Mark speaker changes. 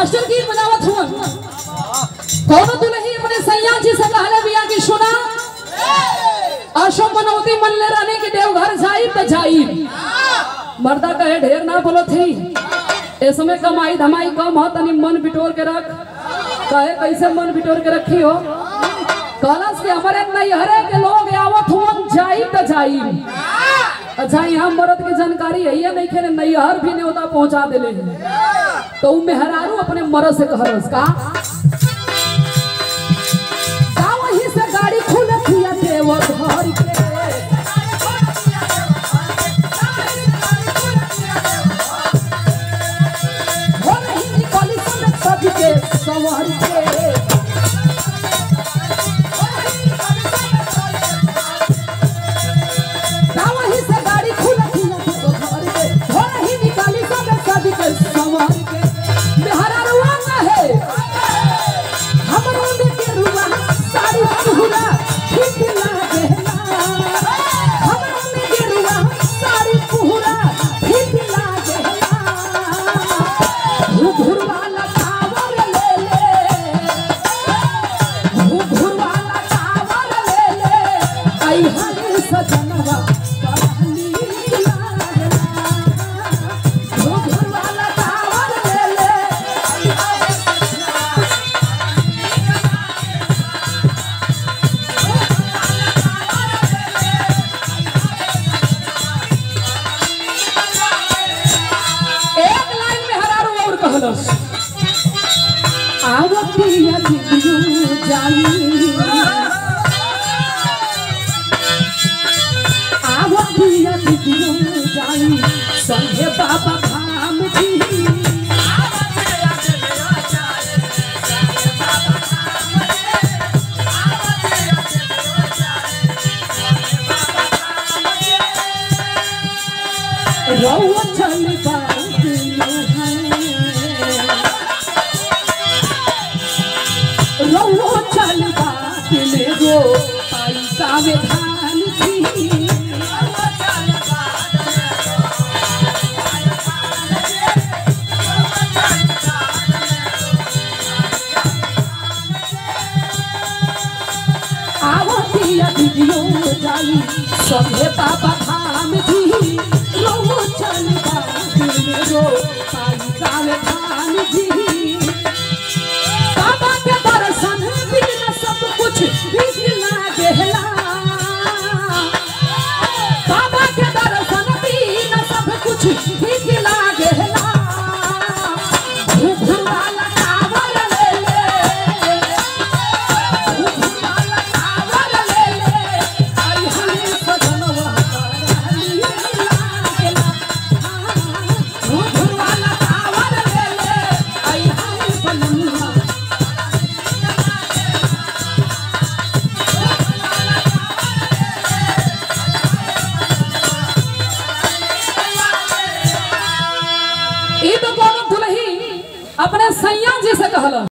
Speaker 1: master गीत बजावत हुआ कौनो दुल्ही अपने सैया जी से कहले बिया की सुना आशो मनौती मन ले रहने के देवघर जाई त जाई मर्दा कहे ढेर ना बोलो थी ए समय कमाई धमाई कम हो तनी मन बिटोर के रख कहे कैसे मन बिटोर के रखी हो कलश के हमारे नैहरे के लोग आवत हुन जाई त जाई अच्छा यहाँ मर्द के जानकारी है ये नहीं खेले नैहर भी न्योता पहुंचा देले हैं तो उ मेहरारू अपने मर्द से कहरस का का वहीं से गाड़ी खुलत हिया देव घर के हो रही निकली सब सबके सवार के का वहीं से गाड़ी खुलत हिया देव घर के हो रही निकली सब सबके सवार के मेहरारुआ ना है हमरो देखे रुआ साड़ी पुहरा ठीक लागेला हमरो देखे रुआ साड़ी पुहरा ठीक लागेला घुघुर वाला टावर ले ले घुघुर वाला टावर ले ले आई हरे सजनवा कहली लागेला घुघुर वाला टावर ले ले आई हरे एक लाइन में हरारू और कहलस आवतिया दियो जाई आवतिया दियो जाई संगे बाबा धाम जी रउआ चल बात रउआ चल बात में गो पैसा में धान थी आवतिया दीदियो जाई सभे बाबा धाम जी रउआ चल बात में गो पैसा में धान जी बाबा के दर्शन बिना सब कुछ ठीक लागेला बाबा के दर्शन बिना सब कुछ ठीक लागेला घुघुर वाला टावर ले ले घुघुर वाला टावर ले ले आई हमें सजनवा कहली लागेला घुघुर वाला टावर ले ले आई हमें बनवा ई तो कोनो दुल्ही अपने सैया जी से कहला